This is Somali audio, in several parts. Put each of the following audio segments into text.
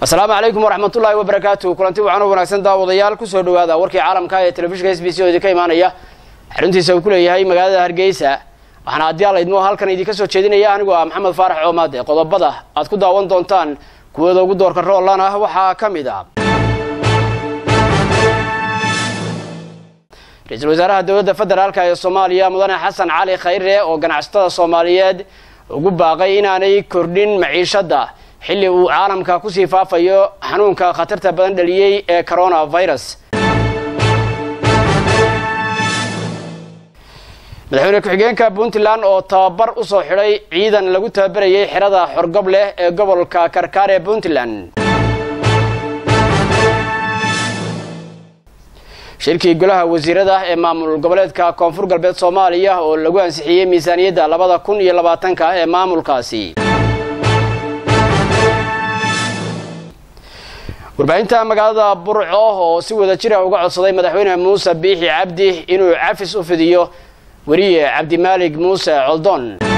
asalaamu calaykum waraxmat ullaahi wabarakaatu kulanti wacan u wanaagsan daawadayaal kusoo dhawaada warkii caalamka ee telefishinka s b c oo idinka imaanaya xaruntiisa uu ku leeyahay magaalada hargeysa waxaana haddii alla idmo halkan idinka soo jeedinaya anigoo ah maxamed faarax coomaade qodobada aad ku daawan doontaan kuwooda ugu doorka roollan ah waxaa ka mid ah ra-iisul wasaaraha dowladda federaalk ee soomaaliya mudane xasan cali khayre oo ganacsatada soomaaliyeed ugu baaqay inaanay kordhin maciishadda xilli uu caalamka kusii faafayo xanuunka khatarta badan dhaliyey ee coronavirus madaxweyne ku-xigeenka puntland oo tababar usoo xidhay ciidan lagu tababarayay xerada xorgob leh ee gobolka karkaar ee puntland shirkii golaha wasiirada ee maamul goboleedka koonfur galbeed soomaaliya oo lagu ansixiyey miisaaniyadda labada kun iyo labaatanka ee maamulkaasi warbaahinta magaalada burco oo si wada jira uga codsaday madaxweyne muuse biixi cabdi inuu cafis u fidiyo weriye cabdimaalig muuse coldoon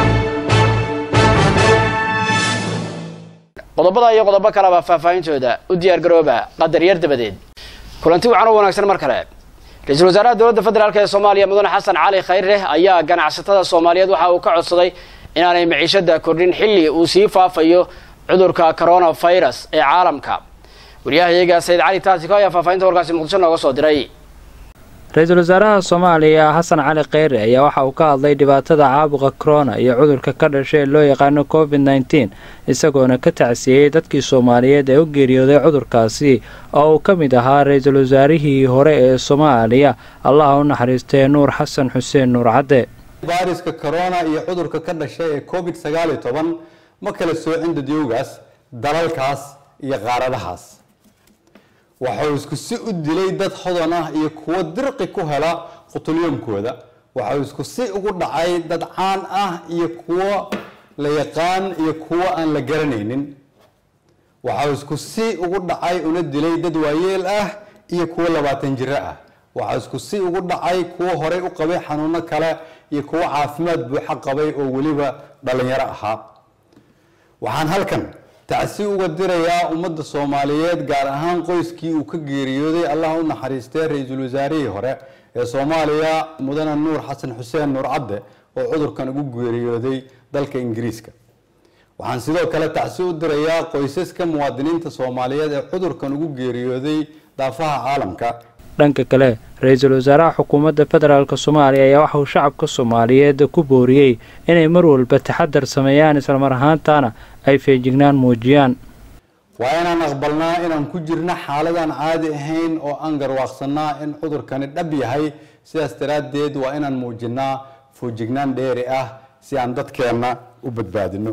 qodobada iyo qodobo kaleba faahfaahintooda u diyaar garooba qadar yar dabadeed kulanti wacan u wanaagsan mar kale ra-iisul wasaaraha dowladda federaalk ee soomaaliya mudane xasan cali khayre ayaa ganacsatada soomaaliyeed waxa uu ka codsaday inaanay maciishada kordhin xilli uu sii faafayo cudurka coronavirus ee caalamka waryahayaga sayid cali taasiko ayaa faahfaahinta warkaasi muqdisho nooga soo diray ra-iisul wasaaraha soomaaliya xasan cali kheyre ayaa waxa uu ka hadlay dhibaatada caabuqa corona iyo cudurka ka dhashay ee loo yaqaano covid nneteen isagoona ka tacsiyeyey dadkii soomaaliyeed ee u geeriyooday cudurkaasi oo uu ka mid ahaa ra-iisul wasaarihii hore ee soomaaliya allaha u naxariistee nuur xasan xuseen nuur cadde fayraska corona iyo cudurka ka dhashay ee covid sagaal iyo toban ma kala soocin dadyowgaas dalalkaas iyo qaaradahaas waxau isku si u dilay dad hodan ah iyo kuwo dirqi ku hela qutulyomkooda waxau isku si ugu dhacay dad caan ah iyo kuwo la yaqaan iyo kuwo aan la garanaynin waxau isku si ugu dhacay una dilay dad waayeel ah iyo kuwo labaatan jiro ah waxaa isku si ugu dhacay kuwo horey u qabay xanuuno kale iyo kuwo caafimaad buuxo qabay oo weliba dhalinyaro ahaa waxaan halkan tacsi uga dirayaa ummadda soomaaliyeed gaar ahaan qoyskii uu ka geeriyooday allah u naxariistee ra-iisul wasaarihii hore ee soomaaliya mudane nuur xasan xuseen nuur cadde oo cudurkan ugu geeriyooday dalka ingiriiska waxaan sidoo kale tacsi u dirayaa qoysaska muwaadiniinta soomaaliyeed ee cudurkan ugu geeriyooday daafaha caalamka dhanka kale ra-iisul wasaaraha xukuumadda federaalk soomaaliya ayaa waxa uu shacabka soomaaliyeed ku booriyey inay mar walba taxadar sameeyaan islamar ahaantaana ay feejignaan muujiyaan waa inaan aqbalnaa inaan ku jirno xaaladaan caadi ahayn oo aan garwaaqsanaa in cudurkani dhab yahay sidaas daraaddeed waa inaan muujinaa foojignaan dheeri ah si aan dadkeenna u badbaadino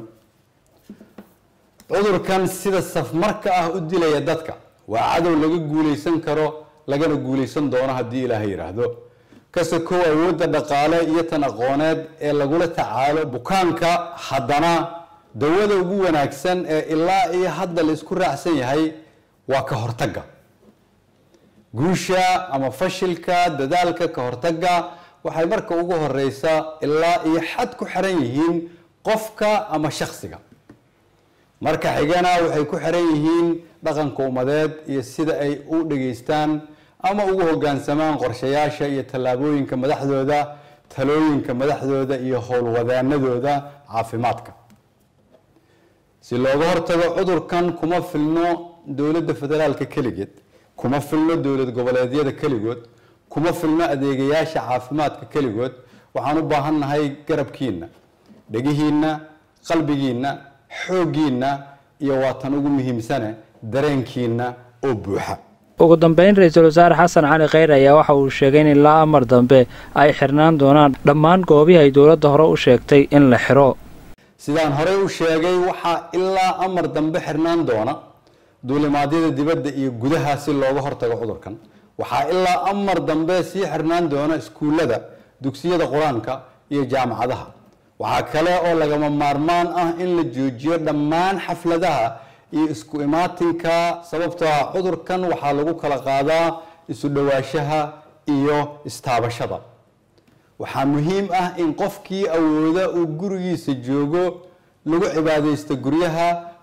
cudurkan sida safmarka ah u dilaya dadka waa cadow laga guulaysan karo lagana guulaysan doono haddii ilaahay yidhaahdo kase kow awoodda dhaqaale iyo tan aqooneed ee lagula tacaalo bukaanka haddana dawada ugu wanaagsan ee ilaa iyo hadda la isku raacsan yahay waa ka hortagga guusha ama fashilka dadaalka ka hortagga waxay marka ugu horeysa ilaa iyo xad ku xiran yihiin qofka ama shaksiga marka xigana waxay ku xiran yihiin dhaqanka ummadeed iyo sida ay u dhageystaan ama ugu hogaansamaan qorshayaasha iyo tallaabooyinka madaxdooda talooyinka madaxdooda iyo howlwadaanadooda caafimaadka si looga hortago cudurkan kuma filno dowladda federaalka keligeed kuma filno dowlad goboleedyada keligood kuma filno adeegayaasha caafimaadka keligood waxaan u baahannahay garabkiina dhegihiina qalbigiina xooggiina iyo waatan ugu muhiimsane dareenkiina oo buuxa ugu dambeyn ra-iisul wasaare xasan cali kheyre ayaa waxa uu sheegay in ilaa amar dambe ay xirnaan doonaan dhammaan goobihii ay dowladda hore u sheegtay in la xiro sidaan horey u sheegay waxaa ilaa amar dambe xirnaan doona duulimaadyada dibadda iyo gudaha si looga hortago cudurkan waxaa ilaa amar dambe sii xirnaan doona iskuullada dugsiyada qur-aanka iyo jaamacadaha waxaa kale oo lagama maarmaan ah in la joojiyo dhammaan xafladaha iyo isku imaatinka sababtoo ah cudurkan waxaa lagu kala qaadaa isu dhowaanshaha iyo istaabashada waxaa muhiim ah in qofkii awooda uu gurigiisa joogo lagu cibaadaysto guryaha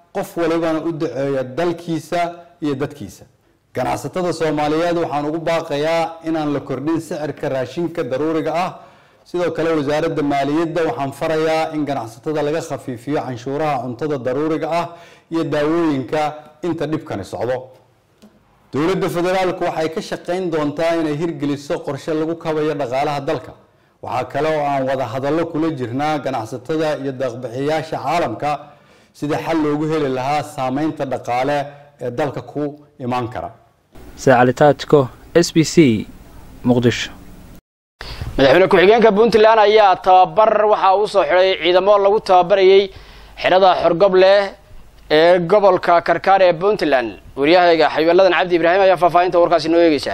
qof walibana u duceeya dalkiisa iyo dadkiisa ganacsatada soomaaliyeed waxaan ugu baaqayaa inaan la kordhin sicirka raashinka daruuriga ah sidoo kale wasaaradda maaliyadda waxaan farayaa in ganacsatada laga khafiifiyo canshuuraha cuntada daruuriga ah iyo daawooyinka inta dhibkani socdo dowladda federaalku waxay ka shaqayn doontaa inay hirgeliso qorshe lagu kabayo dhaqaalaha dalka waxaa kale oo aan wada hadallo kula jirnaa ganacsatada iyo deeqbixiyaasha caalamka sida xal loogu heli lahaa saameynta dhaqaale ee dalka ku imaan kara saacalitaajko s b c muqdisho madaxweyne ku-xigeenka puntland ayaa tababar waxa uu soo xidhay ciidamo lagu tababarayay xidhada xorgoble ee gobolka karkaar ee puntland waryahayga xabiiballadan cabdi ibraahim ayaa faahfaahinta warkaasi noo eegeysaa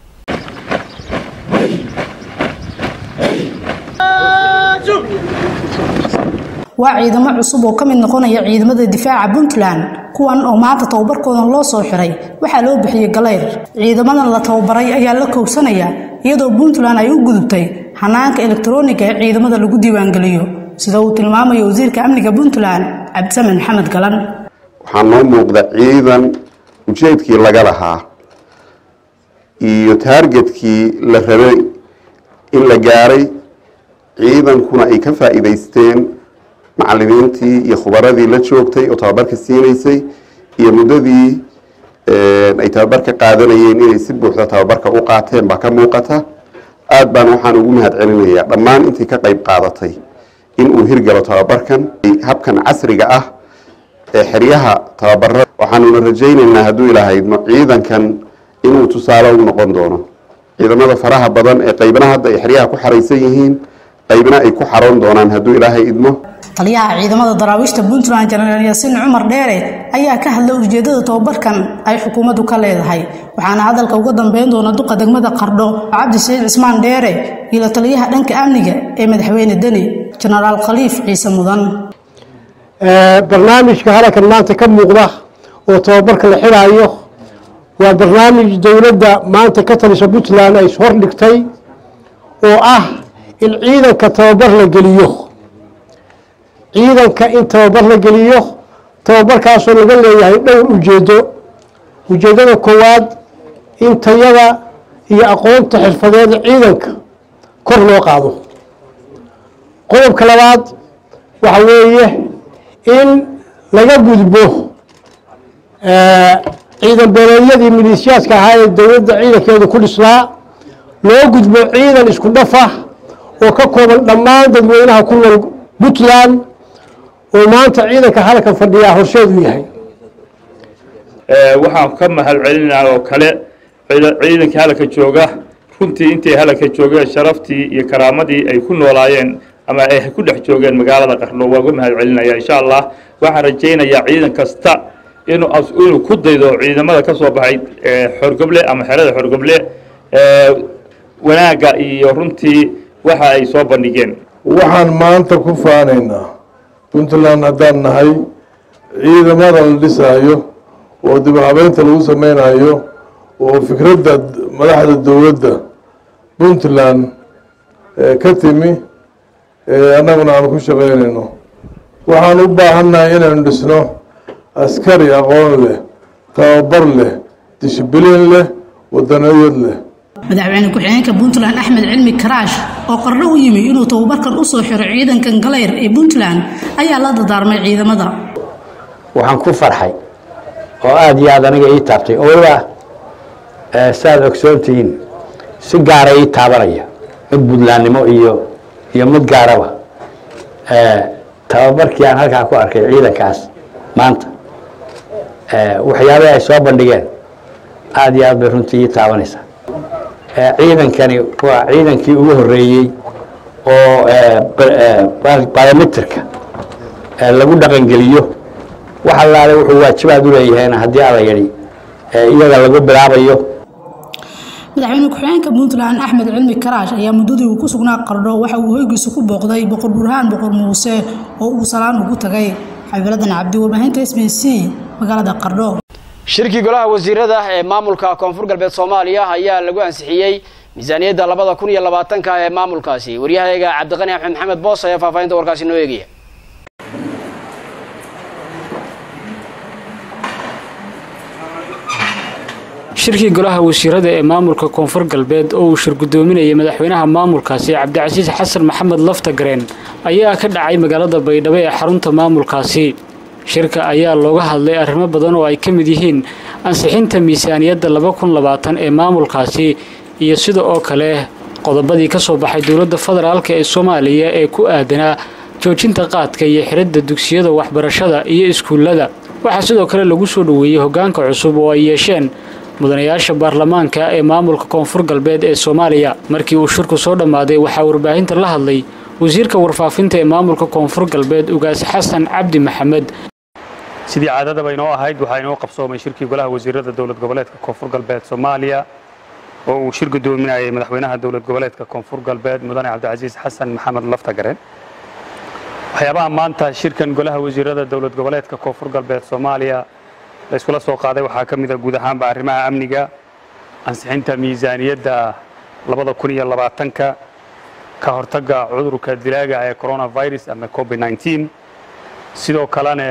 waa ciidamo cusub oo ka mid noqonaya ciidamada difaaca puntland kuwan oo maanta tababarkoodan loo soo xiray waxaa loo bixiyey galeyr ciidamadan la tababaray ayaa la koobsanaya iyadoo puntland ay u gudubtay hanaanka elektarooniga ee ciidamada lagu diiwaangeliyo sida uu tilmaamayo wasiirka amniga puntland cabdisamen maxamed galan waxaa noo muuqda ciidan ujeedkii laga lahaa iyo taargetkii la rabay in la gaaray ciidankuna ay ka faa'iidaysteen macalimiintii iyo khubaradii la joogtay oo tababarka siinaysay iyo muddadii ay tababarka qaadanayeen inay si buuxda tababarka u qaateen baa ka muuqata aad baan waxaan ugu mahad celinayaa dhammaan intii ka qayb qaadatay in uu hirgalo tababarkan habkan casriga ah ee xeryaha tababarada waxaanuna rajaynaynaa hadduu ilahaydno ciidankan inuu tusaale u noqon doono ciidamada faraha badan ee qaybna hadda ay xeryaha ku xaraysan yihiin qaybna ay ku xaroon doonaan hadduu ilaahay idmo taliyaha ciidamada daraawiishta puntland jenaraal yaasiin cumar dheere ayaa ka hadlay ujeedada tababarkan ay xukuumaddu ka leedahay waxaana hadalka uga dambeyn doona duqa degmada qardho cabdi saciid cismaan dheere iyo la taliyaha dhanka amniga ee madaxweyne deni jenaraal khaliif ciise mudan barnaamijka halkan maanta ka muuqda oo tababarka la xidhaayo waa barnaamij dowladda maanta ka talisa puntland ay hordhigtay oo ah in ciidanka tababar la geliyo ciidanka in tababar la geliyo tababarkaasoo laga leeyahay dhowr ujeedo ujeeddada koowaad in tayada iyo aqoonta xirfadeeda ciidanka kor loo qaado qodobka labaad waxa weeye in laga gudbo ciidan beeleedyadii maleeshiyaadka ahaa ee dowladda ciidankeedu ku dhisnaa loo gudbo ciidan isku dhafa oo ka kooban dhammaan dadweynaha ku nool puntland oo maanta ciidanka halkan fadhiyaa horseedu yahay waxaan ka mahad celinaa oo kale ciidankii halka jooga runtii intay halka joogeen sharaftii iyo karaamadii ay ku noolaayeen ama ay ku dhex joogeen magaalada qarno waa uga mahad celinaya insha allah waxaan rajaynayaa ciidan kasta inuu inuu ku daydo ciidamada ka soo baxay xorgoble ama xerada xorgoble wanaagga iyo runtii waxa ay soo bandhigeen waxaan maanta ku faanaynaa puntland haddaan nahay ciidamada la dhisaayo oo dib u habeynta lagu sameynayo oo fikradda madaxda dowladda puntland ka timi annaguna aan ku shaqaynayno waxaan u baahannahay inaynu dhisno askari aqoon leh tababar leh dishibiliin leh waddaniyad leh madaxweyne ku-xigeenka puntland axmed cilmi karaash oo qarno u yimi inuu tababarkan u soo xiro ciidankan galeyr ee puntland ayaa la dadaarmay ciidamada waxaan ku farxay oo aada iyo aada aniga ii taabtay oo weliba saaad ogsoontihiin si gaara ii taabanaya mid puntlandnimo iyo iyo mid gaaraba tababarkii aan halkaa ku arkay ciidankaas maanta waxyaabihii ay soo bandhigeen aada iyo aad bay runtii ii taabanaysaa ciidankani waa ciidankii ugu horeeyey oo biometrika lagu dhaqangeliyo wax allaale wuxuu waajibaad u leeyahayna haddii ala yidhi iyaga lagu bilaabayo madaxweyne ku-xigeenka puntland axmed cilmi karaash ayaa muddadii uu ku sugnaa qardho waxa uu hoygiisa ku booqday boqor burhaan boqor muuse oo uu salaan ugu tagay xabiiladan cabdi warbaahinta s b c magaalada qardho shirkii golaha wasiirada ee maamulka koonfur galbeed soomaaliya ayaa lagu ansixiyey miisaaniyadda labada kun iyo labaatanka ee maamulkaasi waryahayaga cabdiqani axmed maxamed boos ayaa faahfaahinta warkaasi noo eegaya shirkii golaha wasiirada ee maamulka koonfur galbeed oo uu shir gudoominayay madaxweynaha maamulkaasi cabdicasiis xasan maxamed laftagareen ayaa ka dhacay magaalada baydhabo ee xarunta maamulkaasi shirka ayaa looga hadlay arrimo badan oo ay ka mid yihiin ansixinta miisaaniyadda laba kun labaatan ee maamulkaasi iyo sida oo kale qodobadii ka soo baxay dowladda federaalka ee soomaaliya ee ku aadanaa joojinta qaadka iyo xiridda dugsiyada waxbarashada iyo iskuullada waxaa sidoo kale lagu soo dhoweeyey hoggaanka cusub oo ay yeesheen mudanayaasha baarlamaanka ee maamulka koonfur galbeed ee soomaaliya markii uu shirku soo dhammaaday waxaa warbaahinta la hadlay wasiirka warfaafinta ee maamulka koonfur galbeed ugaas xasan cabdi maxamed sidii caadadaba inoo ahayd waxaa inoo qabsoomay shirkii golaha wasiirada dowlad goboleedka koonfur galbeed soomaaliya oo uu shir gudoominayay madaxweynaha dowlad goboleedka koonfur galbeed mudane cabdicasiis xasan maxamed laftagareen waxyaabaha maanta shirkan golaha wasiirada dowlad goboleedka koonfur galbeed soomaaliya la iskula soo qaaday waxaa ka mid a guud ahaanba arrimaha amniga ansixinta miisaaniyadda labada kun iyo labaatanka ka hortagga cudurka dilaaga ee coronavirus ama covid 19 sidoo kalena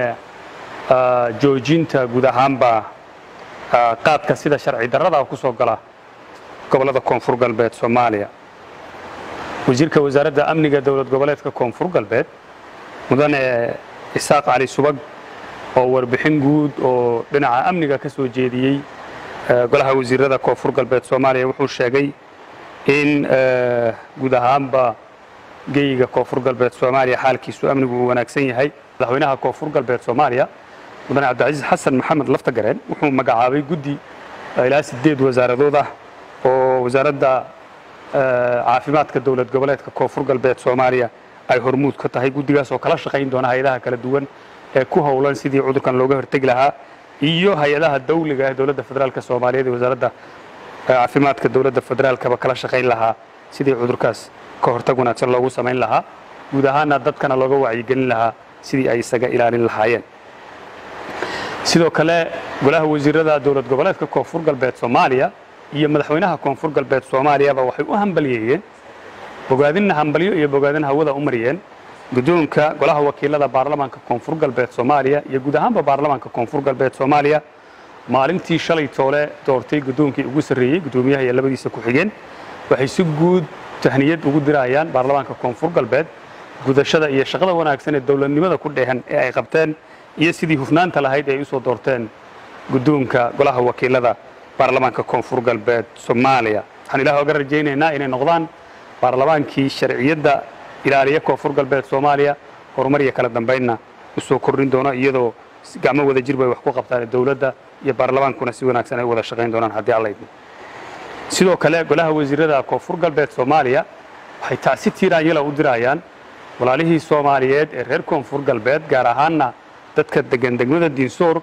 joojinta guud ahaanba qaadka sida sharci darrada ku soo gala gobollada koonfur galbeed soomaaliya wasiirka wasaaradda amniga dowlad goboleedka koonfur galbeed mudane isaaq cali subag oo warbixin guud oo dhinaca amniga ka soo jeediyey golaha wasiirada koonfur galbeed soomaaliya wuxuu sheegay in guud ahaanba geyiga koonfur galbeed soomaaliya xaalkiisu amnigu uu wanaagsan yahay madaxweynaha koonfur galbeed soomaaliya mudane cabdicasiis xasan maxamed laftagareen wuxuu magacaabay guddi ilaa sideed wasaaradood ah oo wasaaradda caafimaadka dowlad goboleedka koonfur galbeed soomaaliya ay hormuud ka tahay guddigaas oo kala shaqayn doona hay-adaha kala duwan ee ku howlan sidii cudurkan looga hortegi lahaa iyo hay-adaha dawliga ee dowladda federaalka soomaaliyeed ee wasaaradda caafimaadka dowladda federaalkaba kala shaqayn lahaa sidii cudurkaas ka hortag wanaagsan loogu samayn lahaa guud ahaana dadkana looga wacyigelin lahaa sidii ay isaga ilaalin lahaayeen sidoo kale golaha wasiirada dowlad goboleedka koonfur galbeed soomaaliya iyo madaxweynaha koonfur galbeed soomaaliyaba waxay u hambalyeeyeen bogaadinna hambalyo iyo bogaadin hawada u mariyeen guddoonka golaha wakiilada baarlamaanka koonfur galbeed soomaaliya iyo guud ahaanba baarlamaanka koonfur galbeed soomaaliya maalintii shalay toole doortay guddoonkii ugu sarreeyey guddoomiyaha iyo labadiisa ku-xigeen waxay si guud tahniyad ugu dirayaan baarlamaanka koonfur galbeed gudashada iyo shaqada wanaagsan ee dowladnimada ku dheehan ee ay qabteen iyo sidii hufnaanta lahayd ee ay usoo doorteen guddoonka golaha wakiilada baarlamaanka koonfur galbeed soomaaliya waxaan ilaah oga rajaynaynaa inay noqdaan baarlamaankii sharciyadda ilaaliya koonfur galbeed soomaaliya horumar iyo kala dambaynna u soo kordhin doono iyadoo gacmo wada jir bay wax ku qabtaan dowladda iyo baarlamaankuna si wanaagsan ay wada shaqayn doonaan haddii alla idmo sidoo kale golaha wasiirada koonfur galbeed soomaaliya waxay tacsi tiiraanyala u dirayaan walaalihii soomaaliyeed ee reer koonfur galbeed gaar ahaanna dadka degan degmada diinsoor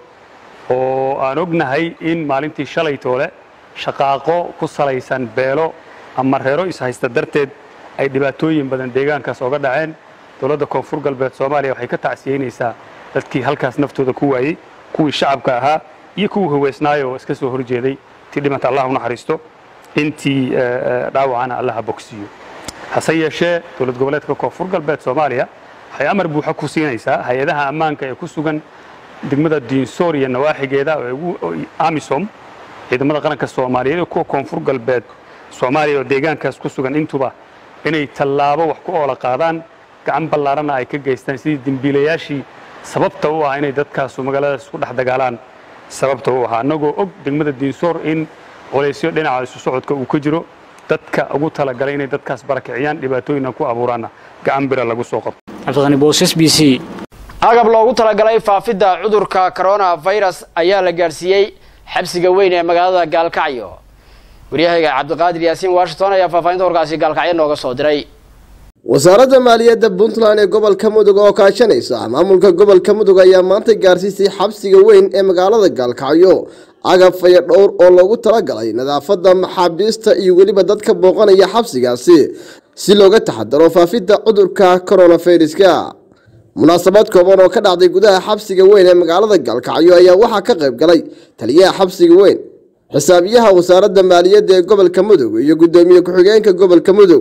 oo aan ognahay in maalintii shalay toole shaqaaqo ku salaysan beelo ama reero ishaysta darteed ay dhibaatooyin badan deegaankaas oga dhaceen dowladda koonfur galbeed soomaaliya waxay ka tacsiyeynaysaa dadkii halkaas naftooda ku waayey kuwii shacabka ahaa iyo kuwii haweysnaayo oo iska soo horjeeday tii dhimanta allah u naxariisto intii dhaawacana allaha bogsiiyo hase yeeshee dowlad goboleedka koonfur galbeed soomaaliya waxay amar buuxa ku siinaysaa hay-adaha ammaanka ee ku sugan degmada diinsoor iyo nawaaxigeeda amisom ciidamada qaranka soomaaliyeed kuwa koonfur galbeed soomaaliya oo deegaankaas ku sugan intuba inay tallaabo wax ku oola qaadaan gacan ballaarana ay ka geystaan sidii dembiilayaashii sababta u ah inay dadkaasu magaaladaas ku dhex dagaalaan sababta u ahaa annagoo og degmada diinsoor in colaysyo dhinaca isu socodka uu ka jiro dadka ugu talagalay inay dadkaas barakiciyaan dhibaatooyinna ku abuuraanna gacan bira lagu soo qabto cabdiqani boosas b c agab loogu talagalay faafidda cudurka coronavirus ayaa la gaadhsiiyey xabsiga weyn ee magaalada gaalkacyo waryahayga cabdiqaadir yaasiin washington ayaa faahfaahinta warkaasi gaalkacyo nooga soo diray wasaaradda maaliyadda puntland ee gobolka mudug oo kaashanaysa maamulka gobolka mudug ayaa maanta gaarsiisay xabsiga weyn ee magaalada gaalkacyo agab faya dhowr oo loogu talagalay nadaafadda maxaabiista iyo weliba dadka booqanaya xabsigaasi si looga taxadaro faafidda cudurka coronaviruska munaasabad kooban oo ka dhacday gudaha xabsiga weyn ee magaalada gaalkacyo ayaa waxaa ka qayb galay taliyaha xabsiga weyn xisaabiyaha wasaaradda maaliyadda ee gobolka mudug iyo guddoomiye ku-xigeenka gobolka mudug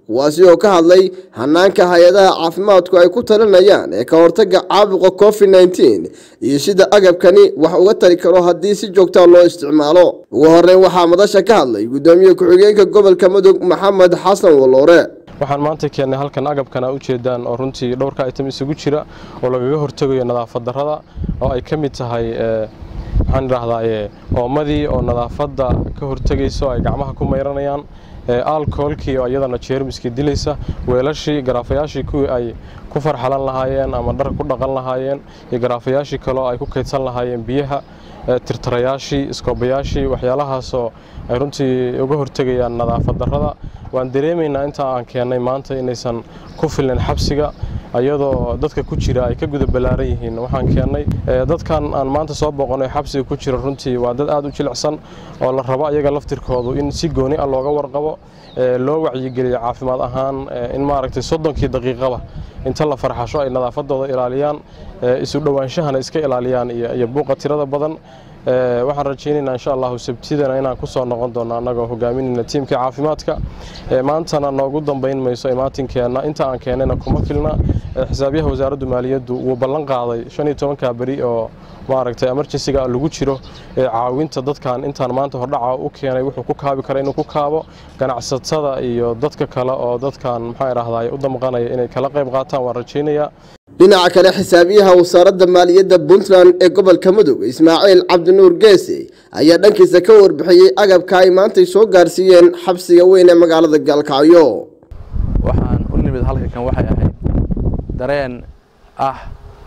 kuwaasi oo ka hadlay hanaanka hay-adaha caafimaadku ay ku talinayaan ee ka hortaga caabuqa covid nneteen iyo sida agabkani wax uga tari karo haddii si joogtaa loo isticmaalo ugu horeyn waxaa madasha ka hadlay gudoomiye ku-xigeenka gobolka mudug maxamed xasan waloore waxaan maanta keennay halkan agabkan aa ujeedaan oo runtii dhowrka item isugu jira oo lagaga hortegayo nadaafad darrada oo ay ka mid tahay maxaan idhaahdaa oomadii oo nadaafadda ka hortegayso ay gacmaha ku mayranayaan alcoholkii oo iyadana jeermiskii dilaysa weelashii garaafayaashii kuwii ay ku farxalan lahaayeen ama dhar ku dhaqan lahaayeen iyo garaafayaashii kaleo ay ku kaydsan lahaayeen biyaha tirtirayaashii iskoobayaashii waxyaalahaasoo ay runtii uga hortegayaan nadaafad darrada waan dareemaynaa intaa aan keennay maanta inaysan ku filin xabsiga iyadoo dadka ku jira ay ka guda ballaaran yihiin waxaan keennay dadkan aan maanta soo boqonay xabsiga ku jira runtii waa dad aad u jilicsan oo la rabo ayaga laftirkoodu in si gooni ah looga warqabo loo wacyigeliyo caafimaad ahaan in maaragtay soddonkii daqiiqaba inta la farxasho ay nadaafadooda ilaaliyaan isu dhowaanshahana iska ilaaliyaan iyo buuqa tirada badan waxaan rajaynaynaa insha allahu sabtidana inaan ku soo noqon doono annagoo hogaaminayna tiimka caafimaadka maantana noogu dambayn mayso imaatinkeena inta aan keenayna kuma filna xisaabyaha wasaaraddu maaliyaddu wuu ballan qaaday shan iyo tobanka beri oo maaragtay emergensiga lagu jiro caawinta dadkan intaan maanta hordhaca u keenay wuxuu ku kaabi kara inuu ku kaabo ganacsatada iyo dadka kale oo dadkan maxaa idhahdaa u damqanaya inay kala qayb qaataan waan rajaynayaa dhinaca kale xisaabiyaha wasaaradda maaliyadda puntland ee gobolka mudug ismaaciil cabdinuur geese ayaa dhankiisa ka warbixiyey agabka ay maantay soo gaarsiiyeen xabsiga weyn ee magaalada gaalkacyo waxaan u nimid halkankan waxay ahayd dareen ah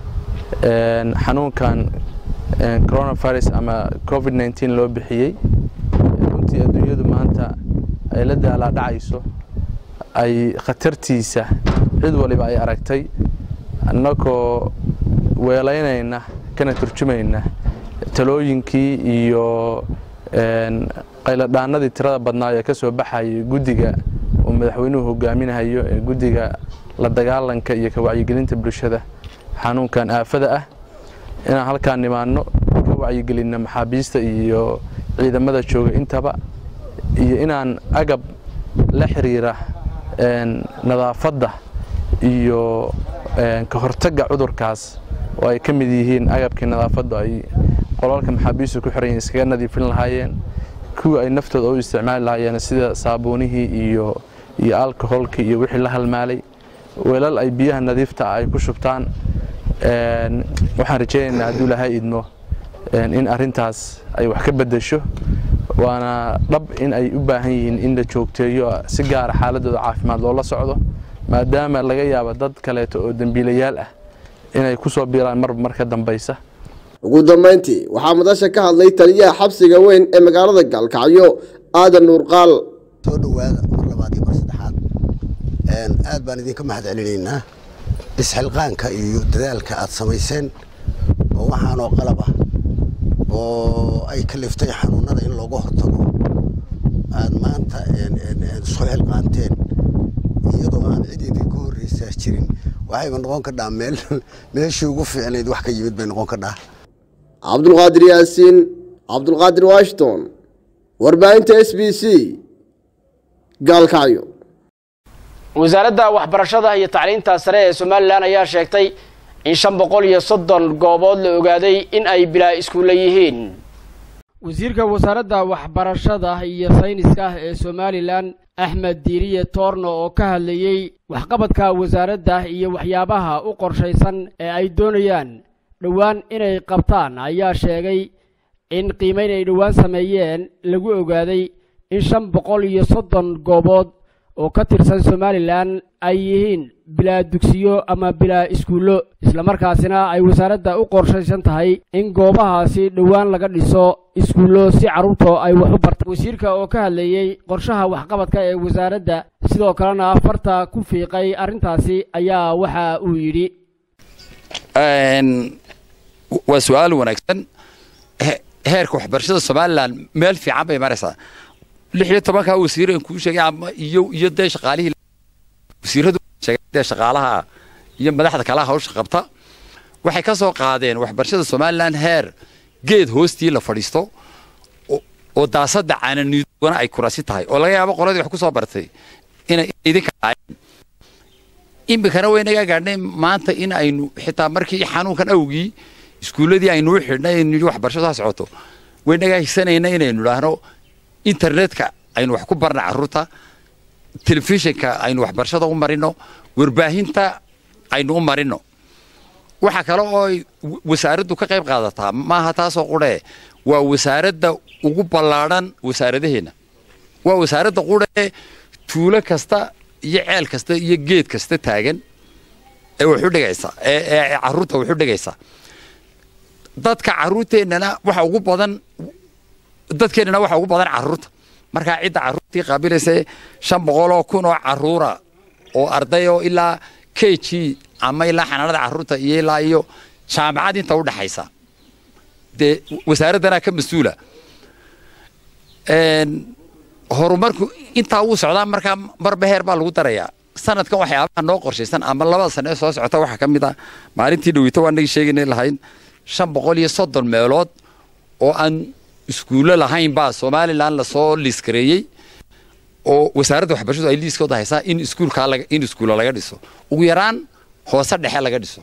xanuunkan coronavirus ama covid nneteen loo bixiyey runtii adduunyadu maanta ay la daalaa dhacayso ay khatartiisa cid waliba ay aragtay annagoo weelaynayna kana turjumayna talooyinkii iyo qayladhaanadii tirada badnaa ee ka soo baxayay guddiga uu madaxweynuhu hogaaminahayo ee guddiga la dagaalanka iyo ka wacyigelinta bulshada xanuunkan aafada ah inaan halkaan nimaanno ka wacyigelinno maxaabiista iyo ciidamada jooga intaba iyo inaan agab la xiriira nadaafadda iyo ka hortagga cudurkaas oo ay ka mid yihiin agabkii nadaafaddu ay qolalka maxaabiistu ku xiran yihin iskaga nadiifin lahaayeen kuwii ay naftooda u isticmaali lahaayeen sida saabuunihii iyo iyo alcoholkii iyo wixii la halmaalay weelal ay biyaha nadiifta ah ay ku shubtaan waxaan rajaynaynaa hadduu ilaahay idmo in arrintaas ay wax ka beddesho waana dhab in ay u baahan yihiin in la joogteeyo si gaara xaaladooda caafimaad loola socdo maadaama laga yaabo dad kaleeto oo dembiilayaal ah inay ku soo biiraan marba mar ka dambaysa ugu dambayntii waxaa madasha ka hadlay taliyaha xabsiga weyn ee magaalada gaalkacyo aadan nuurqaal soo dhowaada mar labaad iyo mar saddexaad aad baan idinka mahad celinaynaa isxilqaanka iyo dadaalka aad samayseen oo waxaanoo qalab ah oo ay kaliftay xanuunada in looga hortago aad maanta soo xilqaanteen iyadoo aan cid idinka horreysaa jirin waxayba noqon kadhaa meel meeshii ugu fiicnayd wax ka yimid bay noqon kadhaa cabdulqaadir yaasiin cabdulqaadir washington warbaahinta s b c gaalkacyo wasaaradda waxbarashada iyo tacliinta sare ee somalilan ayaa sheegtay in shan boqol iyo soddon goobood la ogaaday in ay bilaa iskuulla yihiin wasiirka wasaaradda waxbarashada iyo sayniska ee somalilan axmed diiriye toorno oo ka hadlayey waxqabadka wasaaradda iyo waxyaabaha u qorshaysan ee ay doonayaan dhowaan inay qabtaan ayaa sheegay in qiimayn ay dhowaan sameeyeen lagu ogaaday in shan boqol iyo soddon goobood oo ka tirsan somalilan ay yihiin bilaa dugsiyo ama bilaa iskuullo islamarkaasina ay wasaaradda u qorshaysan tahay in goobahaasi dhowaan laga dhiso iskuullo si carruurta ay wax u bartaan wasiirka oo ka hadlayey qorshaha waxqabadka ee wasaaradda sidoo kalena farta ku fiiqay arrintaasi ayaa waxa uu yidhi waa su-aal wanaagsan heerka waxbarashada somalilan meel fiican bay maraysaa lix iyo tobanka wasiiran kuu sheegay ama iyo iyo dee shaqaalihii wasiiradu dee shaqaalaha iyo madaxda kalaha hawsha qabta waxay ka soo qaadeen waxbarashada somalilan heer geed hoostii la fadhiisto oo daasada caananiidwana ay kurasi tahay oo laga yaabo qoladii wax ku soo bartay inay idinka dhaayeen iminkana waynaga gaadhnay maanta in aynu xitaa markii xanuunkan awgii iskuulladii aynu u xidhnay aynu waxbarashadu ha socoto waynaga higsanayna inaynu idhaahno internetka aynu wax ku barna carruurta telefishinka aynu waxbarashada u marino warbaahinta aynu u marino waxa kale oo ay wasaaraddu ka qayb qaadataa maaha taasoo qudhee waa wasaaradda ugu ballaadhan wasaaradaheenna waa wasaaradda qudhee tuulo kasta iyo ceel kasta iyo geed kasta taagan ee waxu dhigaysa ee carruurta waxu dhigaysa dadka carruurteennana waxa ugu badan dadkeennana waxa ugu badan carruurta markaa cidda carruurtii qaabilaysa shan boqoloo kun oo carruura oo arday oo ilaa k g ama ilaa xanaanada carruurta iyo ilaa iyo jaamacad inta u dhaxaysa dee wasaaraddanaa ka mas-uula horumarku intaa wuu socdaa markaa marba heer baa lagu darayaa sanadkan waxyaabaha noo qorshaysan ama labada sane ee soo socota waxaa ka mid ah maalintii dhaweyto waa nagii sheegaynay lahayn shan boqol iyo soddon meelood oo aan iskuullo lahayn baa somalilan lasoo liiskareeyey oo wasaaradda waxbarashadu ay liiskooda haysaa in iskuulkaa laga in iskuulla laga dhiso ugu yaraan hoose dhexe laga dhiso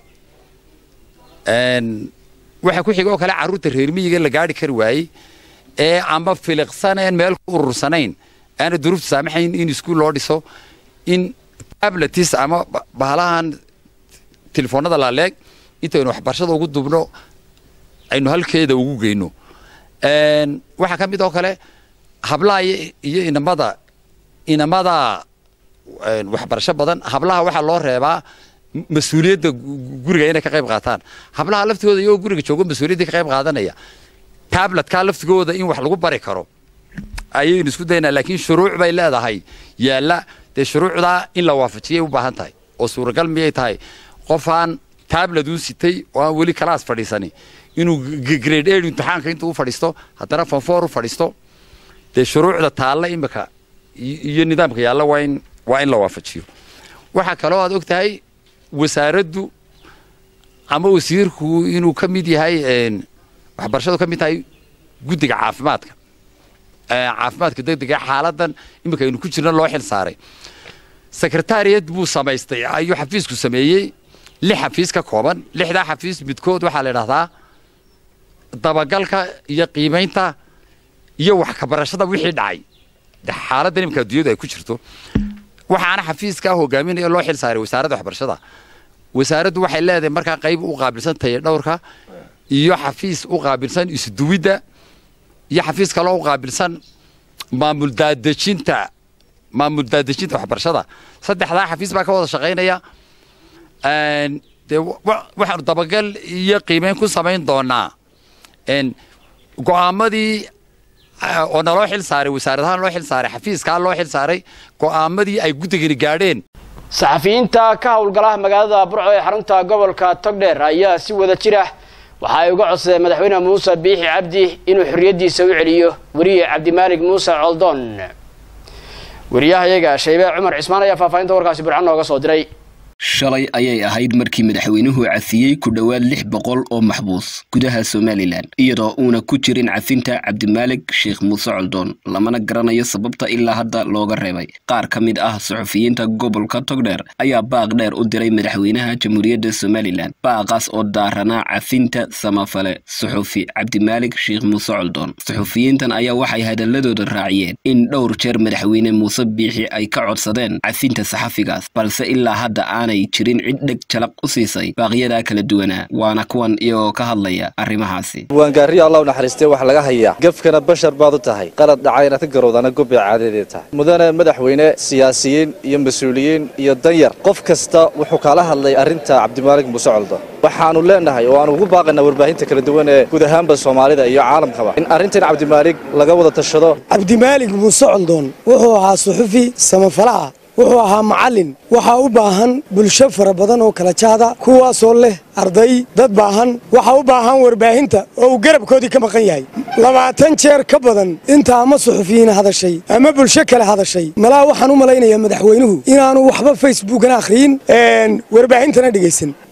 waxa ku xiga oo kale carruurta reer miyiga la gaari kari waayey ee ama filiqsaneen meel ku urursanayn aana duruufta saamaxayn in iskuul loo dhiso in tabletis ama bahalahan telefoonada laaleeg intaynu waxbarashada ugu dubno aynu halkeeda ugu geyno waxaa ka mid oo kale hablaha iyo inamada inamada waxbarasho badan hablaha waxaa loo reebaa mas-uuliyadda guriga inay ka qayb qaataan hablaha laftigooda iyagoo guriga joogo mas-uuliyaddii ka qayb qaadanaya tabletkaa laftigooda in wax lagu bari karo ayaynu isku daynaa laakiin shuruuc bay leedahay yaalla dee shuruucdaa in la waafajiyay u baahan tahay oo suuragal miyay tahay qofaan tablet uu sitay oo aan weli kalaas fadhiisani inuu grade aid imtixaanka intuu u fadhiisto haddana fonfoor u fadhiisto dee shuruucda taalla imika iyo nidaamka yaalla waa in waa in la waafajiyo waxaa kaloo aad og tahay wasaaraddu ama wasiirku inuu ka mid yahay waxbarashadu ka mid tahay guddiga caafimaadka caafimaadka degdega xaaladan iminka aynu ku jirna loo xil saaray sekretariyad buu samaystay ayuu xafiisku sameeyey lix xafiis ka kooban lixdaa xafiis midkood waxaa la idhahdaa dabagalka iyo qiimaynta iyo wax kabarashada wixii dhacay xaaladdan iminka adduunyadu ay ku jirto waxaana xafiiskaa hogaaminaya loo xil saaray wasaaradda waxbarashada wasaaraddu waxay leedahay markaa qayb u qaabilsan tahay dhowrka iyo xafiis u qaabilsan isduwidda iyo xafiis kaloo u qaabilsan maamul daadejinta maamul daadejinta waxbarashada saddexdaa xafiis baa ka wada shaqaynaya dee waxaanu dabagal iyo qiimeyn ku samayn doonaa go'aamadii oo naloo xil saaray wasaaradahaan loo xil saaray xafiiskaa loo xil saaray go'aamadii ay guddigani gaadheen saxafiyiinta ka howlgala magaalada burco ee xarunta gobolka togdheer ayaa si wada jir ah waxa ay uga codsadeen madaxweyne muuse biixi cabdi inuu xorriyaddiisa u celiyo weriye cabdimaalig muuse coldoon weriyahayaga shaybee cumar cismaan ayaa faahfaahinta warkaasi burcan nooga soo diray shalay ayay ahayd markii madaxweynuhu cafiyey ku dhowaad lix boqol oo maxbuus gudaha somalilan iyadoo uuna ku jirin cafinta cabdimaalig sheekh muuse coldoon lamana garanayo sababta ilaa hadda looga reebay qaar ka mid ah suxufiyiinta gobolka togdheer ayaa baaq dheer u diray madaxweynaha jamhuuriyadda somalilan baaqaas oo daaranaa cafinta samafale suxufi cabdimaalig sheekh muuse coldoon suxufiyiintan ayaa waxay hadaladooda raaciyeen in dhowr jeer madaxweyne muuse biixi ay ka codsadeen cafinta saxafigaas balse ilaa hadda aanay jirin cid dheg jalaq u siisay baaqyadaa kala duwanaa waana kuwan iyagoo ka hadlaya arrimahaasi waangaariyo allah u naxariistay wax laga hayaa gefkana bashar baad u tahay qalad dhacay inaad ka garowdana gobbay caadadeed tahay mudane madaxweyne siyaasiyiin iyo mas-uuliyiin iyo danyar qof kasta wuxuu kala hadlay arrinta cabdimaalig muuse coldo waxaannu leenahay oo aanu ugu baaqaynaa warbaahinta kala duwan ee guud ahaanba soomaalida iyo caalamkaba in arrintan cabdimaalig laga wada tashado cabdimaalig muuse coldoon wuxuu ahaa suxufi samafalaha wuxuu ahaa macallin waxaa u baahan bulsho fara badan oo kala jaada kuwaasoo leh arday dad baahan waxaa u baahan warbaahinta oo uu garabkoodii ka maqan yahay labaatan jeer ka badan inta ama suxufiyiin hadashay ama bulsho kale hadashay malaa waxaan u malaynayaa madaxweynuhu inaanu waxba facebookana akhriyin warbaahintana dhegaysan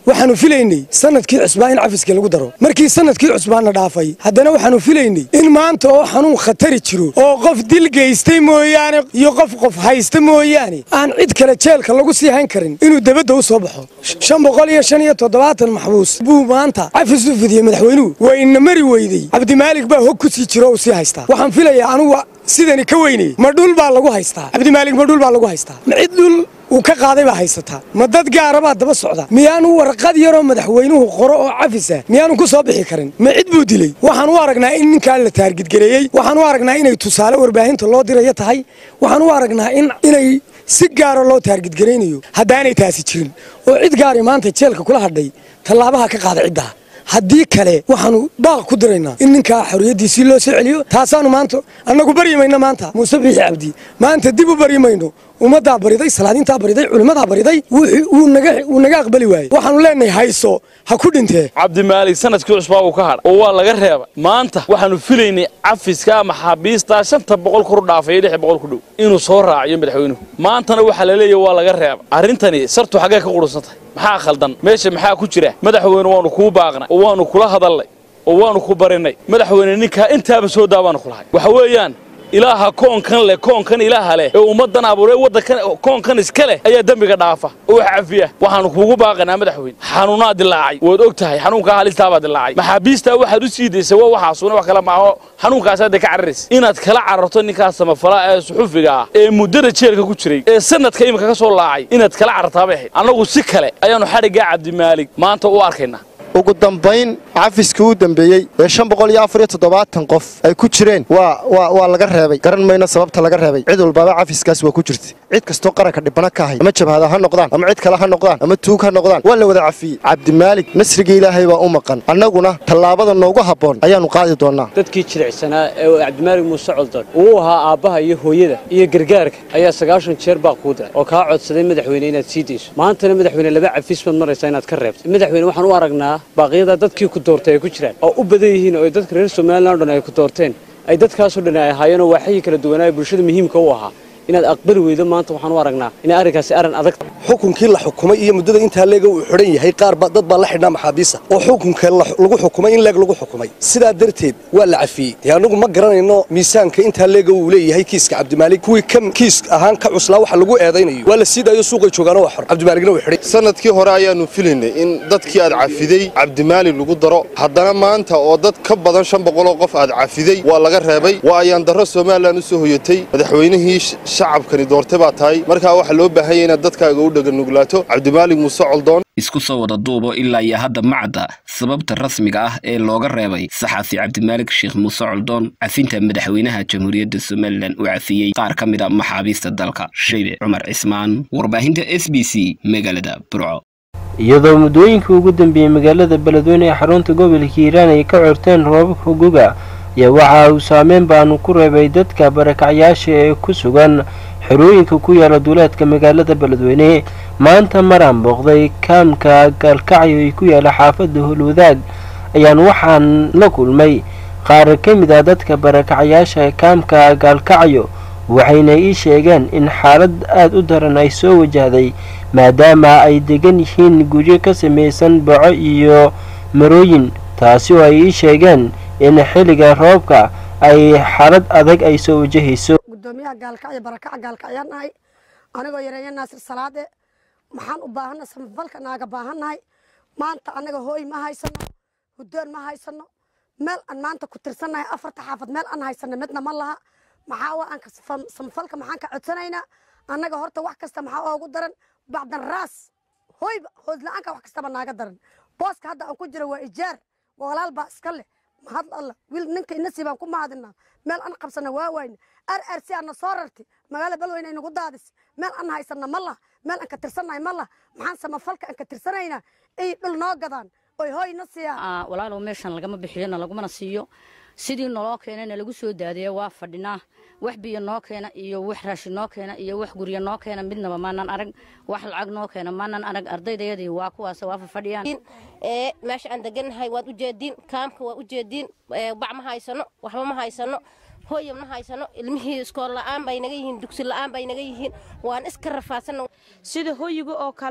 waxaanu filaynay sanadkii cusbaa in cafiska lagu daro markii sanadkii cusbaana dhaafay haddana waxaanu filaynay in maanta oo xanuun khatari jiro oo qof dil geystay mooyaane iyo qof qof haysta mooyaane aan cid kale jeelka lagu sii hayn karin inuu debadda u soo baxo shan boqol iyo shan iyo toddobaatan maxbuus buu maanta cafis u fidiyey madaxweynuhu waa ina mari weydey cabdimaalig baa hog ku sii jiro oo sii haystaa waxaan filayaa anugu sidani ka weynay ma dhul baa lagu haystaa cabdimaalig ma dhul baa lagu haystaa ma cid dhul uu ka qaaday baa haysataa ma dad gaara baa daba socda miyaanu warqad yaroo madaxweynuhu qoro oo cafisa miyaanu ku soo bixi karin ma cid buu dilay waxaan u aragnaa in ninkaa la taargidgareeyey waxaan u aragnaa inay tusaale warbaahinta loo dirayo tahay waxaan u aragnaa inay si gaara loo taargidgaraynayo haddaanay taasi jirin oo cid gaari maanta jeelka kula hadhay tallaabaha ka qaada ciddaa haddii kale waxaanu baaq ku diraynaa in ninkaa xorriyaddiisii loo soo celiyo taasaanu maanta annagu baryi mayno maanta muuse biixi cabdi maanta dib u baryi mayno ummaddaa bariday salaadiintaa bariday culimmadaa bariday wuu naga aqbali waayey waxaanu leenahay hayso ha ku dhintee cabdimaalig sanadkii cusbaa uu ka hadha oo waa laga reebay maanta waxaanu filaynay cafiska maxaabiistaa shanta boqol kor u dhaafay lix boqol ku dhow inuu soo raaciyo madaxweynuhu maantana waxaa la leeyahy waa laga reebay arrintani sartu xaggee ka qudhunsan tahay maxaa khaldan meesha maxaa ku jira madaxweyne waanu kuu baaqnay oo waanu kula hadalnay oo waanu ku barinay madaxweyne ninkaa intaaba soo daa baanu kulahay waxa weeyaan ilaaha koonkan leh koonkan ilaaha leh ee ummaddan abuuree waddankan koonkan iska leh ayaa dembiga dhaafa oo wax cafiya waxaanu kuugu baaqanaa madaxweyne xanuunaa dilaacay waad og tahay xanuunkaa halistaabaa dilaacay maxaabiistaa waxaad u sii daysay waa waxaasuna wax kale maaho xanuunkaasaad ka cararaysa inaad kala cararto ninkaas samafala ee suxufiga ah ee muddada jeelka ku jiray ee sanadka imika ka soo laacay inaad kala carartaabay ahayd annagu si kale ayaannu xadhiggaa cabdimaalig maanta u arkaynaa ugu dambayn cafiskii u dambeeyey ee shan boqol iyo afar iyo toddobaatan qof ay ku jireen waa waa waa laga reebay garan mayno sababta laga reebay cid walbaba cafiskaas waa ku jirta cid kastoo qaranka dhibana ka ahay ama jabhada ha noqdaan ama cid kale ha noqdaan ama tuug ha noqdaan waa la wada cafiyey cabdimaalig nasriga ilaahay baa u maqan annaguna tallaabada noogu habboon ayaannu qaadi doonnaa dadkii jilicsanaa ee cabdimaalig muuse coldoon uu ahaa aabbaha iyo hooyada iyo gargaarka ayaa sagaashan jeer baa kuu diray oo kaa codsaday madaxweyne inaad sii dayso maantana madaxweyne laba cafis baad maraysaa inaad ka reebto madaxweyne waxaan u aragnaa baaqyada dadkii ku doortay ay ku jiraan oo u badan yihiin oo dadka reer somalilan o dhan ay ku doorteen ay dadkaasoo dhan ay ahaayeenoo waaxyii kala duwanaa bulshada muhiimka u ahaa inaad aqbali weydo maanta waxaan u aragnaa inay arrinkaasi arrin adag xukunkii la xukumay iyo muddada intaa leega uu xidhan yahay qaar dad baa la xidhnaa maxaabiisa oo xukunka lagu xukumay in leeg lagu xukumay sidaa darteed waa la cafiyey dee annagu ma garanayno miisaanka intaa leega uu leeyahay kiiska cabdimaalig kuwii ka kiis ahaan ka cuslaa waxa lagu eedaynayo waa la sii daayo suuqay joogaano waa xor cabdimaaligna wuu xidhay sanadkii hore ayaannu filaynay in dadkii aad cafiday cabdimaalig lagu daro haddana maanta oo dad ka badan shan boqoloo qof aad cafiday waa laga reebay waa ayaan darro somalilan u soo hoyatay madaxweynihii shacabkani doortay baa tahay markaa waxaa loo baahanya inaad dadkaaga u dhaganuglaato cabdimaalig muuse coldoon isku soo wada duubo ilaa iyo hadda macda sababta rasmiga ah ee looga reebay saxafi cabdimaalig sheekh muuse coldoon cafinta madaxweynaha jamhuuriyadda somalilan uu cafiyey qaar ka mid a maxaabiista dalka shaybe cumar cismaan warbaahinta s b c magaalada burco iyadoo muddooyinkii ugu dambeeyey magaalada beledweyne ee xarunta gobolka hiiraan ay ka corteen roobabka guga ayaa waxa uu saameyn baanu ku reebay dadka barakacyaasha ee ku sugan xerooyinka ku yaala duuleedka magaalada beledweyne maanta maraan booqday kaamka gaalkacyo ee ku yaala xaafadda holwadaag ayaan waxaan la kulmay qaar ka mid ah dadka barakacyaasha ee kaamka gaalkacyo waxayna ii sheegeen in xaalad aada u daran ay soo wajahday maadaama ay degan yihiin guryo ka samaysan baco iyo marooyin taasi oo ay ii sheegeen in xilliga roobka ay xaalad adag ay soo wajahayso gudoomiyaha gaalkacyo barakaca gaalkacyaan nahay anigoo yareeya naasir salaade maxaan u baahannahay samafalka naaga baahannahay maanta annaga hooy ma haysano hudoon ma haysano meel aan maanta ku tirsannahay afarta xaafad meel aan haysano midna ma laha maxaa waa aan samafalka maxaan ka codsanaynaa annaga horta wax kasta maxaa oogu daran bacdan raas hooyba hoos la-aanka wax kastaba naaga daran booska hadda aan ku jiro waa ijaar walaal baa iska leh mahad alla wiil ninka inasii baan ku mahadinaa meel aan qabsana waa wayna ar ar si aana soo rarti magaala balweyne ay nagu daadis meel aan haysana ma lah meel aan ka tirsannahay ma lah maxaan samafalka aan ka tirsanaynaa ay dhul noo gadaan oy hooy na siiyaan walaalow meeshan lagama bixiyona lagumana siiyo sidii naloo keenayna lagu soo daadaya waa fadhinaa wax biyo noo keena iyo wax raashin noo keena iyo wax guryo noo keena midnaba maanan arag wax lacag noo keena maanan arag ardaydayadii waa kuwaas waa fafadhiyaan ee meesha aan degannahay waad u jeediin kaamka waa u jeediin bac ma haysano waxba ma haysano hooya ma haysano ilmihii iskool la'aan bay naga yihiin dugsi la'aan bay naga yihiin waan iska rafaadsanna sida hoyiga oo kale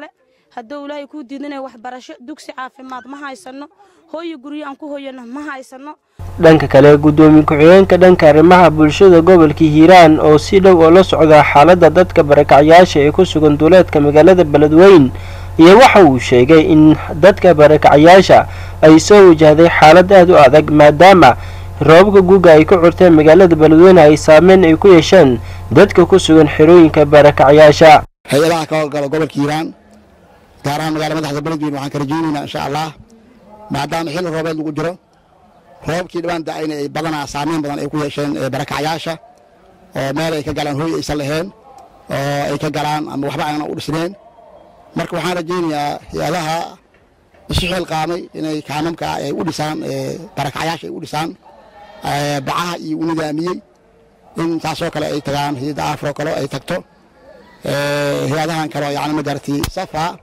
hadduu ilaahay kuu diidinaya waxbarasho dugsi caafimaad ma haysano hooyo guryo aan ku hoyano ma haysano dhanka kale guddoomiye ku-xigeenka dhanka arrimaha bulshada gobolka hiiraan oo si dhow oo la socda xaaladda dadka barakacyaasha ee ku sugan duuleedka magaalada beledweyn iyo waxa uu sheegay in dadka barakacyaasha ay soo wajahday xaalad aad u adag maadaama roobabka guuga ay ka curteen magaalada beledweyne ay saameyn ay ku yeesheen dadka ku sugan xerooyinka barakacyaasha hay-adaha ka howlgala gobolka hiiraan gaar ahaan magaala madaxda beledweyne waxaan ka rajaynaynaa insha allah maadaama xilli roobeed lagu jiro roobabkii dhibaan da-ayna ay badanaa saameyn badan ay ku yeesheen barakacyaasha oo meel ay ka galaan hooy aysan lahayn oo ay ka galaan ama waxba aanan u dhisneen marka waxaan rajaynayaa hay-adaha isu xil qaamay inay kaamamka ay u dhisaan barakacyaasha ay u dhisaan bacaha iyo u nidaamiyey in taasoo kale ay tagaan hay-adda afro kale ay tagto hay-adahan kale yani magarati safa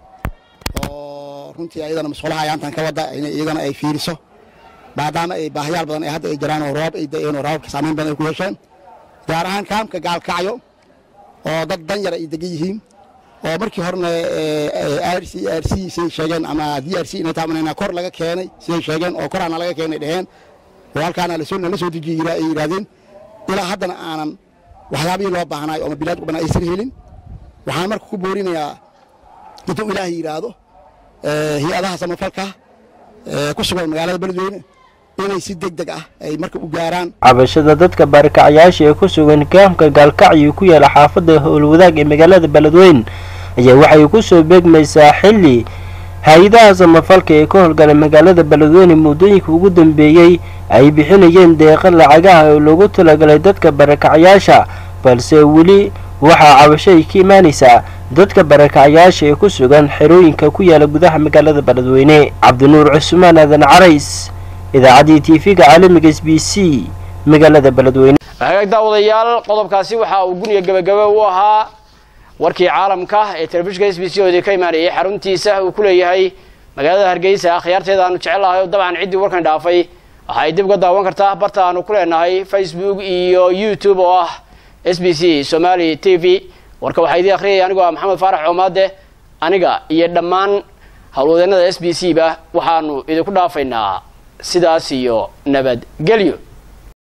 oo runtii ayadana masquulaha ayaantan ka wada in iyagana ay fiiriso maadaama ay baahayaal badan ay hadda ay jiraan oo roob ay da-een oo roobabka saameyn badan ay ku yeesheen gaar ahaan kaamka gaalkacyo oo dad dan yar ay degan yihiin oo markii horena r c r c siday sheegeen ama d r c inay taabanayna kor laga keenay siday sheegeen oo koraana laga keenay dheheen oo halkaana lasoo nala soo dejiye ay yidhahdeen ilaa haddana aanan waxyaabihii loo baahnaay oo mabilaad u badan aysan helin waxaan marka ku boorinayaa intuu ilaahay yidhaahdo hay-adaha samafalka ku sugan magaalada beledweyne inay si deg deg ah ay marka u gaaraan cabashada dadka barakacyaasha ee ku sugan kaamka gaalkacyo ku yaala xaafadda howlwadaag ee magaalada beledweyn ayaa waxay ku soo beegmaysaa xilli hay-adaha samafalka ee ka howlgala magaalada beledweyne muddooyinka ugu dambeeyey ay bixinayeen deeqa lacagaha oo loogu talagalay dadka barakacyaasha balse weli waxaa cabasho ay ka imaanaysaa dadka barakacyaasha ee ku sugan xerooyinka ku yaala gudaha magaalada beledweyne cabdinuur cusmaan aadan carays idaacaddii tv-ga caalamiga s b c magaalada beledweyne hagaag daawadayaal qodobkaasi waxa uu guniga gebagabe u ahaa warkii caalamka ee telefishinka s b c oodii ka imaanayay xaruntiisa uu ku leeyahay magaalada hargeysa akhyaarteeda aanu jecel lahay oo dabcan ciddii warkan dhaafay waxa ay dib uga daawan kartaa barta aanu ku leenahay facebook iyo youtube oo ah s b c somali t v warka waxaa idii akhriyaya anigoo ah maxamed faarax coomaade aniga iyo dhammaan howlwadeennada s b c ba waxaanu idinku dhaafaynaa sidaas iyo nabadgelyo